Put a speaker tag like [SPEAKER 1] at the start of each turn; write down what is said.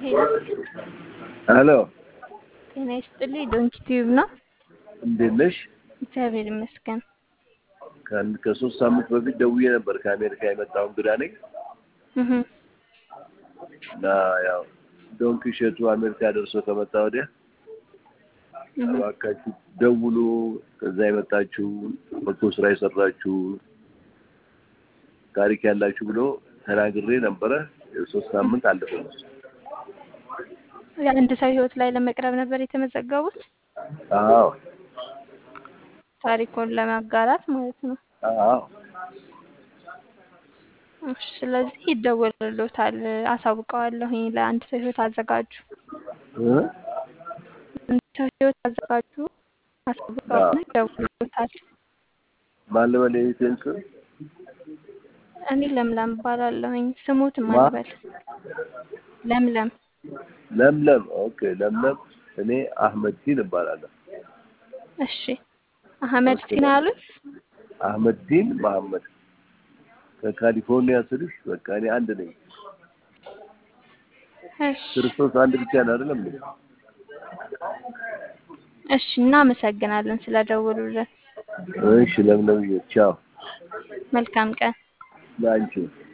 [SPEAKER 1] ሄሎ
[SPEAKER 2] ሄሎ
[SPEAKER 1] ጤና ይስጥልኝ። ዶንኪ ቲዩብ ነው።
[SPEAKER 2] እንዴት ነሽ?
[SPEAKER 1] እግዚአብሔር ይመስገን።
[SPEAKER 2] ከአንድ ከሶስት ሳምንት በፊት ደውዬ ነበር። ከአሜሪካ የመጣሁ እንግዳ ነኝ
[SPEAKER 1] እህ
[SPEAKER 2] እና ያው ዶንኪ እሸቱ አሜሪካ ደርሶ ከመጣ ወዲያ
[SPEAKER 1] እህ
[SPEAKER 2] እባካችሁ ደውሉ፣ ከዛ የመጣችሁ በጎ ስራ የሰራችሁ ታሪክ ያላችሁ ብሎ ተናግሬ ነበረ። የሶስት ሳምንት አለፈ።
[SPEAKER 1] የአንድ ሰው ህይወት ላይ ለመቅረብ ነበር የተመዘገቡት
[SPEAKER 2] አዎ
[SPEAKER 1] ታሪኩን ለማጋራት ማለት ነው።
[SPEAKER 2] አዎ
[SPEAKER 1] እሺ፣ ስለዚህ ይደወልሎታል፣ አሳውቀዋለሁኝ። ለአንድ ሰው ህይወት አዘጋጁ፣
[SPEAKER 2] እ
[SPEAKER 1] አንድ ሰው ህይወት አዘጋጁ፣ አሳውቀዋለሁ፣ ይደውልሎታል።
[SPEAKER 2] ማን ልበል የቤቴን ስም?
[SPEAKER 1] እኔ ለምለም እባላለሁኝ። ስሙት
[SPEAKER 2] ማ?
[SPEAKER 1] ማንበል ለምለም
[SPEAKER 2] ለምለም። ኦኬ ለምለም። እኔ አህመድ ዲን እባላለሁ።
[SPEAKER 1] እሺ፣ አህመድ ሲና አሉት።
[SPEAKER 2] አህመድ ዲን መሐመድ ከካሊፎርኒያ ስልሽ በቃ እኔ አንድ ነኝ።
[SPEAKER 1] እሺ
[SPEAKER 2] ክርስቶስ አንድ ብቻ ነው አይደለም እንዴ?
[SPEAKER 1] እሺ፣ እናመሰግናለን ስለደወሉልን።
[SPEAKER 2] እሺ ለምለም ቻው።
[SPEAKER 1] መልካም ቀን።
[SPEAKER 2] ለአንቺ